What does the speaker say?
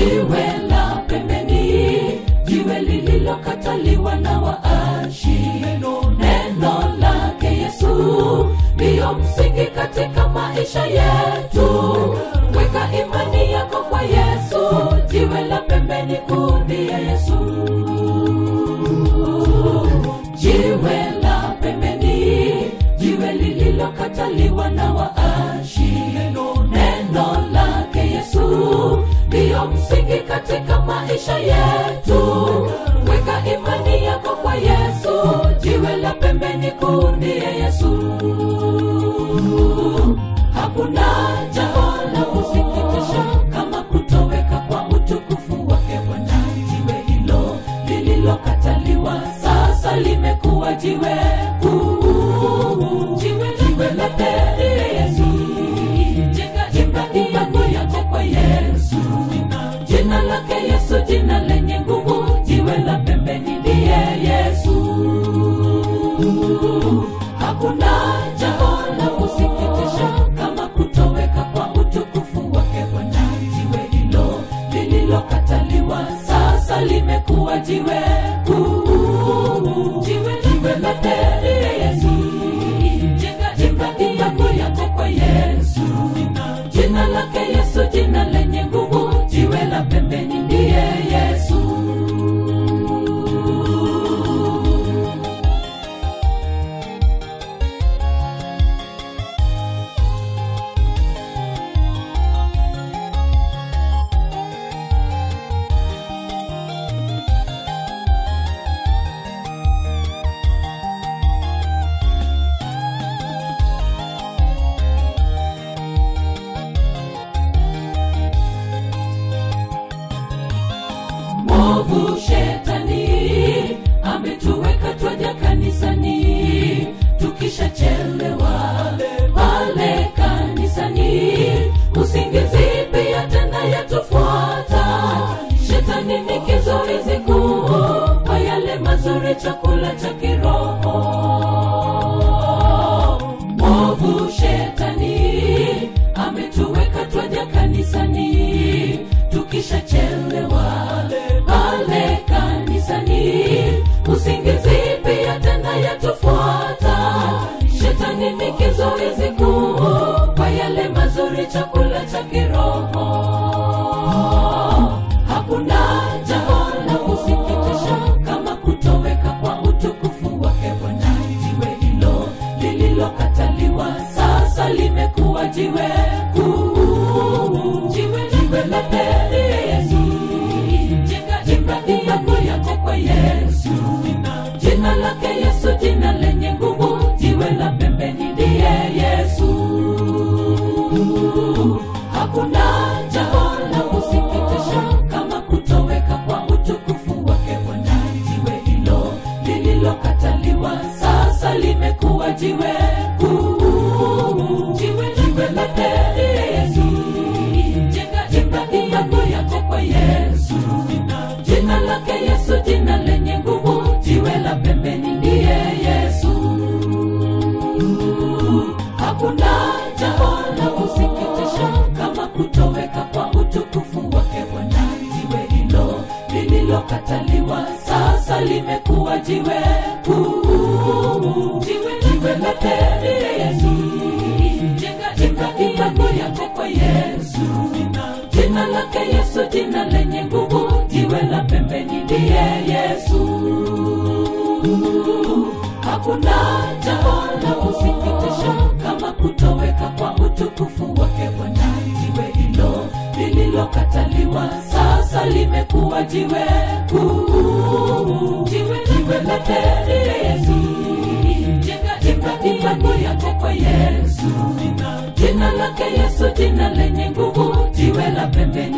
jiwe la pembeni jiwe lililokataliwa na waashi neno lake yesu ndiyo msingi katika maisha yetu weka imani yako kwa yesu jiwe la pembeni kuu ndiye yesu jiwe la pembeni jiwe lililokataliwa na waashi neno lake yesu ndiyo msingi katika maisha yetu weka imani yako kwa yesu jiwe la pembeni kuu ndiye yesu hakuna jambo la kusikitisha kama kutoweka kwa utukufu wake bwana jiwe hilo lililokataliwa sasa limekuwa jiwe kuu jiwe jiwe la pili yesu jenga imani yako yote kwa yesu jina lake yesu jina lenye nguvu jiwe la pembeni ndiye yesu hakuna jambo la kusikitisha kama kutoweka kwa utukufu wake bwana jiwe hilo lililokataliwa sasa limekuwa jiwe kuu jiwe jiwe la pili yesu jenga imani yako yote kwa yesu jina lake yesu jina lenye nguvu jiwe la pembeni ndiye yesu mwovu shetani ametuweka twaja kanisani tukishachelewa pale kanisani usingizi pia tena yatufuata shetani ni kizuizi kuu kwa yale mazuri chakula cha kiroho mwovu shetani ametuweka twaja kanisani tukishachelewa pale kanisani usingizi pia tena yatufuata shetani ni kizuizi kuu kwa yale mazuri chakula cha kiroho hakuna jambo la kusikitisha kama kutoweka kwa utukufu wake bwana jiwe hilo lililokataliwa sasa limekuwa jiwe kuu jiwe jiwe la pili yesu jenga imani yako yote kwa yesu jina lake yesu jina lenye nguvu jiwe la pembeni ndiye yesu hakuna jambo la kusikitisha kama kutoweka kwa utukufu wake bwana jiwe hilo lililokataliwa sasa limekuwa jiwe kuu jiwe jiwe la pili yesu jenga imani yako yote kwa yesu jina lake yesu jina lenye nguvu jiwe la pembeni ndiye yesu hakuna jambo la kusikitisha kama kutoweka kwa utukufu wake bwana jiwe hilo lililokataliwa sasa limekuwa jiwe kuu jiwe jiwe la pili yesu jenga imani yako yote kwa yesu jina lake yesu jina lenye nguvu jiwe la pembeni ndiye yesu hakuna jambo la kusikitisha kama kutoweka kwa utukufu wake bwana jiwe hilo lililokataliwa sasa limekuwa jiwe kuu jiwe jiwe la pili yesu jenga imani yako yote kwa yesu jina lake yesu jina lenye nguvu jiwe la pembeni